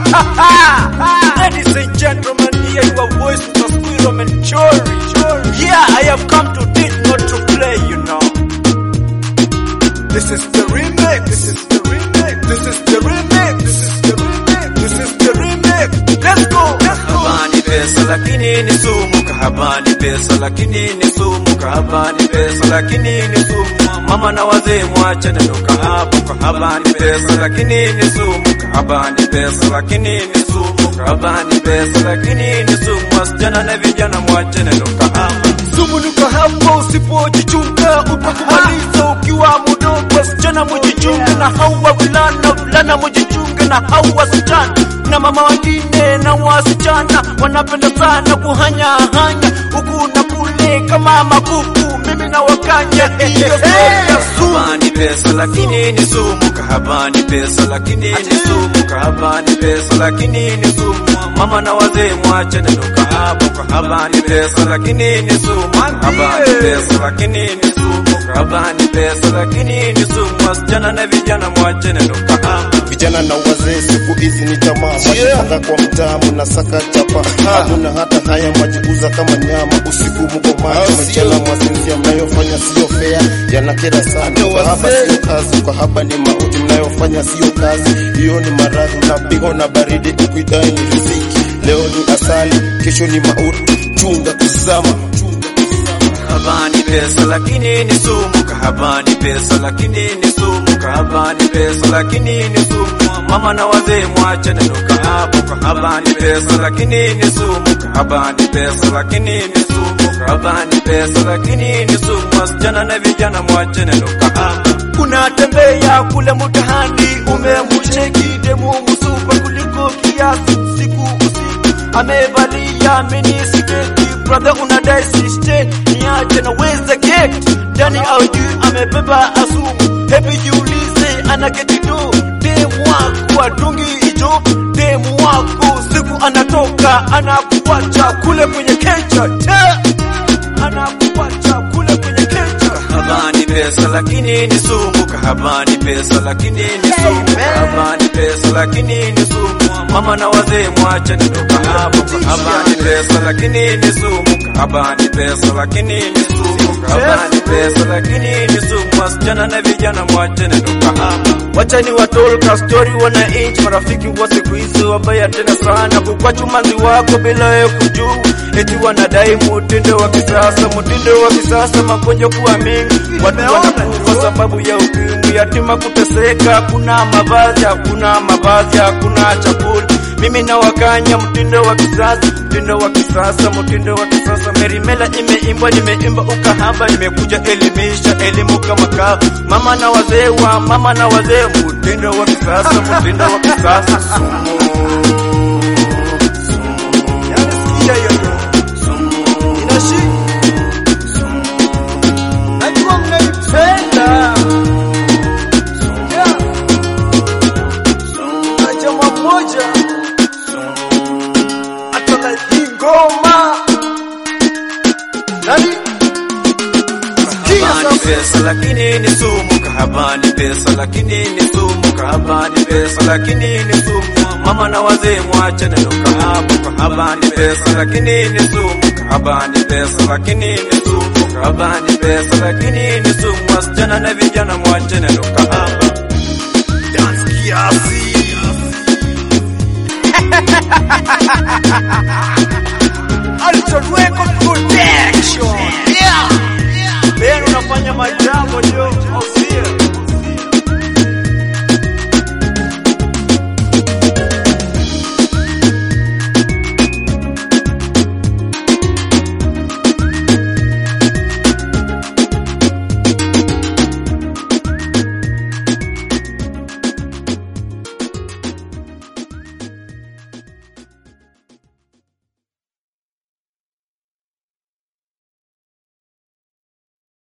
Ladies and gentlemen, here your voice with a squirrel and chori. Yeah, I have come to teach not to play, you know. This is the remix. This is the remix. This is the remix. This is the remix. This is the remix. Let's go. Let's go. Habani pesa lakini ni sumu, kahabani pesa lakini ni sumu, kahabani pesa lakini ni sumu. Mama na wazee mwache neno kahaba, kahabani pesa lakini ni sumu, kahabani pesa lakini ni sumu, kahabani pesa lakini ni sumu. Wasichana na vijana mwache neno kahaba. Sumunuka hapo usipojichunga utakumaliza ukiwa mdogo. Wasichana mujichunge na hao wavulana, vulana mujichunge na hao wasichana. Na mama wengine na wasichana wanapenda sana kuhanya hanya huku na kule kama makuku. Mimi na wakanya hiyo story ya sumu. Kahabani pesa lakini ni sumu, kahabani pesa lakini ni sumu, kahabani pesa lakini ni sumu. Mama na wazee mwache neno kahaba, kahabani pesa lakini ni sumu, kahabani pesa lakini ni sumu, kahabani pesa lakini ni sumu. Wasichana na vijana mwache neno kahaba. vijana na wazee siku hizi ni tamaa mwajipanga kwa mtaa mnasaka chapa hakuna hata haya mwajikuza kama nyama usiku mko macho mchana mwasinzia mnayofanya sio fea yanakera sana kahaba sio kazi kahaba ni mauti mnayofanya sio kazi hiyo ni maradhi unapigo na baridi ukuidai ni riziki leo ni asali kesho ni mauti chunga kuzama Kahabani pesa lakini ni sumu, kahabani pesa lakini ni sumu, kahabani pesa lakini ni sumu. Mama na wazee mwache neno kahaba, kahabani pesa lakini ni sumu, kahabani pesa lakini ni sumu, kahabani pesa lakini ni sumu. Wasichana na vijana mwache neno kahaba. unatembea kule mtaani, umemcheki demu msupa kuliko kiasi, siku usiku amevalia mini sketi, brother unadai siste, niache naweza get ndani au juu, amebeba asumu, hebi jiulize, anaketi tu demu wako atungi hicho, demu wako siku anatoka anakuacha kule kwenye kecha, te anakuacha kule kwenye kecha. Kahabani pesa lakini ni sumu, kahabani pesa lakini ni sumu, kahabani pesa lakini ni sumu. Mama na wazee mwache neno kahaba, kahabani pesa lakini ni sumu, kahabani pesa lakini ni sumu, kahabani pesa lakini ni sumu. Wasichana na vijana mwache neno kahaba. Wacha ni watolka story wananchi, marafiki wa siku hizi wabaya tena sana, kukwachu manzi wako bila wewe kujua, eti wanadai mutindo wa kisasa, mutindo wa kisasa, magonjwa kuwa mengi, watu wanakufa sababu ya ukimwi, yatima kuteseka, hakuna mavazi, hakuna mavazi, hakuna chakula. Mimi na wakanya mtindo wa kisasa, mtindo wa kisasa, mtindo wa kisasa. Merimela imeimbwa, nimeimba ukahaba, nimekuja elimisha elimu kama kaa. Mama na wazee wa mama na wazee, mtindo wa kisasa, mtindo wa kisasa. Sumu, sumu, yani sikia hiyo inashi, najua mnaipenda yeah. Na jamaa mmoja atoka hii ngoma nani? Sikia Kahabani sasa. pesa lakini ni sumu, kahabani pesa lakini ni sumu, kahabani pesa lakini ni sumu. Mama na wazee mwache neno kahaba, kahabani pesa lakini ni sumu, kahabani pesa lakini ni sumu, kahabani pesa lakini ni sumu. Wasichana na vijana mwache neno kahaba. Dance kiasi. Alton Record Protection. Yeah. Ben unafanya majambo ndio.